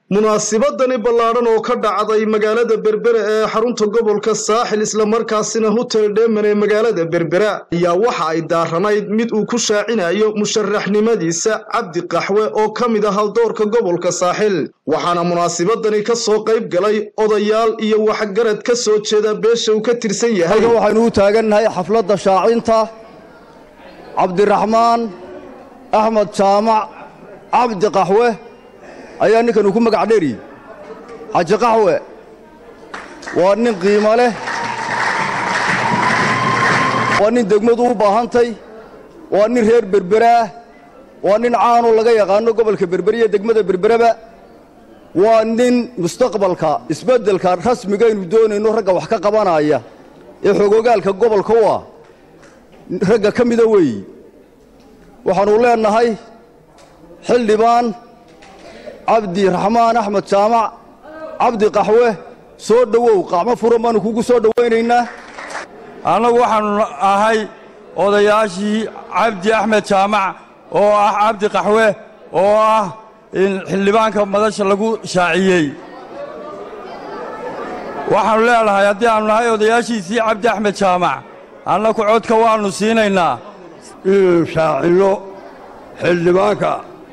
munaasibadani ballaadhan oo ka dhacday magaalada berbera ee xarunta gobolka saaxil islamarkaasina hotel dheeman ee magaalada berbera ayaa waxa ay daaranayd mid uu ku shaacinayo musharaxnimadiisa cabdi qaxwe oo ka mid ah haldoorka gobolka saaxil waxaana munaasibadani ka soo qayb galay odayaal iyo waxgarad ka soo jeeda beesha uu ka tirsan yahay halkan waxaynu u taagannahay xafladda shaacinta cabdiraxmaan axmed jaamac cabdi qaxwe ayaa ninkan uu ku magac dheeriyey xaji qaxwe waa nin qiimo leh waa nin degmadu u baahantay waa nin reer berberaah waa nin caanoo laga yaqaano gobolka berbere iyo degmada berbereba waa nin mustaqbalka isbeddelka rasmigaynu doonayno ragga wax ka qabanaya ee xogogaalka gobolka u ah ragga ka mida weeyi waxaannu leennahay xildhibaan cabdi raxmaan axmed jaamac cabdi qaxwe soo dhowow qacmo furan baannu kugu soo dhowaynaynaa annagu waxaannu ahay odayaashii cabdi axmed jaamac oo ah cabdi qaxwe oo ah xildhibaanka madasha lagu shaaciyey waxaannu leenahay haddii aannu nahay odayaashiisii cabdi axmed jaamac annagu codka waannu siinaynaa inaynu shaacinno xildhibaanka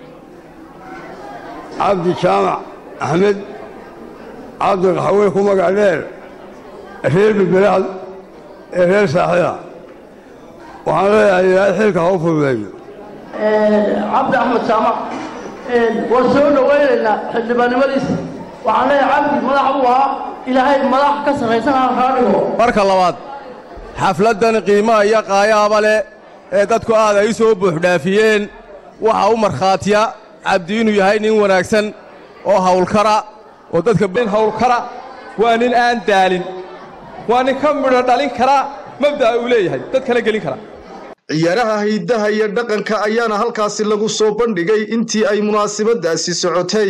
cabdi jaamac axmed cabdi qaxwe ku magac dheer reer berberaad ee reer saaxida waxaan leeyahay ilaahay xilka ha u fududeeyo cabdi axmed jaamac waan soo dhowaynaynaa xildhibaannimadiisa waxaan leeyahay cabdi madax buu ahaa ilaahay madax ka sarraysan aan kaa dhigo marka labaad xafladdan qiimaha iyo qaayaaba leh ee dadku aad ay u soo buuxdhaafiyeen waxaa u markhaatiya cabdi inuu yahay nin wanaagsan oo hawlkara oo dadka hawlkara waa nin aan daalin waa nin ka midho dhalin kara mabda'a uu leeyahay dadkana gelin kara ciyaaraha hidaha iyo dhaqanka ayaana halkaasi lagu soo bandhigay intii ay munaasibadaasi socotay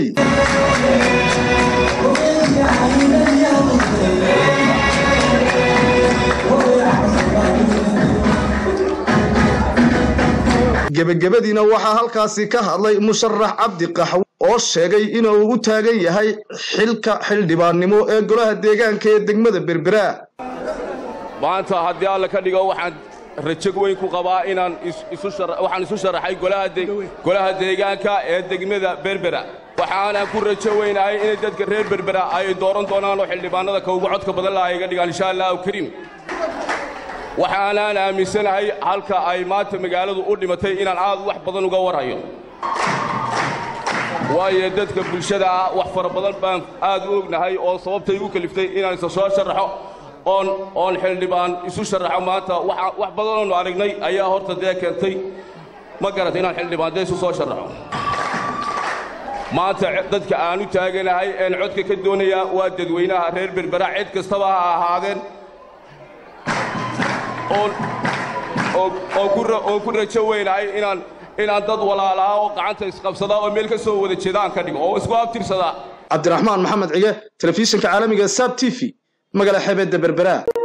gebagabadiina waxaa halkaasi ka hadlay musharax cabdi qaxwe oo sheegay inuu u taagan yahay xilka xildhibaannimo ee golaha deegaanka ee degmada berbera maanta haddii alla ka dhigo waxaan rajo weyn ku qabaa inaan waxaan isu sharaxay golaha deegaanka ee degmada berbera waxaanaan ku rajo weynahay inay dadka reer berbera ay dooran doonaan oo xildhibaannada ka ugu codka badan laha iga dhigaan insha allahu kariim waxaanaan aaminsanahay halka ay maanta magaaladu u dhimatay inaan aad wax badan uga warhayo waayo dadka bulshada ah wax fara badan baan aad u ognahay oo sababtay igu kaliftay inaan isa soo sharaxo oon oon xildhibaan isu sharaxo maanta wax badanoonu aragnay ayaa horta dee keentay ma garata inaan xildhibaan dee isu soo sharaxo maanta dadka aan u taaganahay een codka ka doonayaa waa dadweynaha reer berbera cid kastaba ha ahaadeen oo ku rajo weynahay inaan inaan dad walaalaha oo gacanta isqabsadaa oo meel ka soo wada jeedaan ka dhigo oo isku abtirsadaa cabdiraxmaan maxamed cige telefishinka caalamiga sab t v magaala xebeedda berbera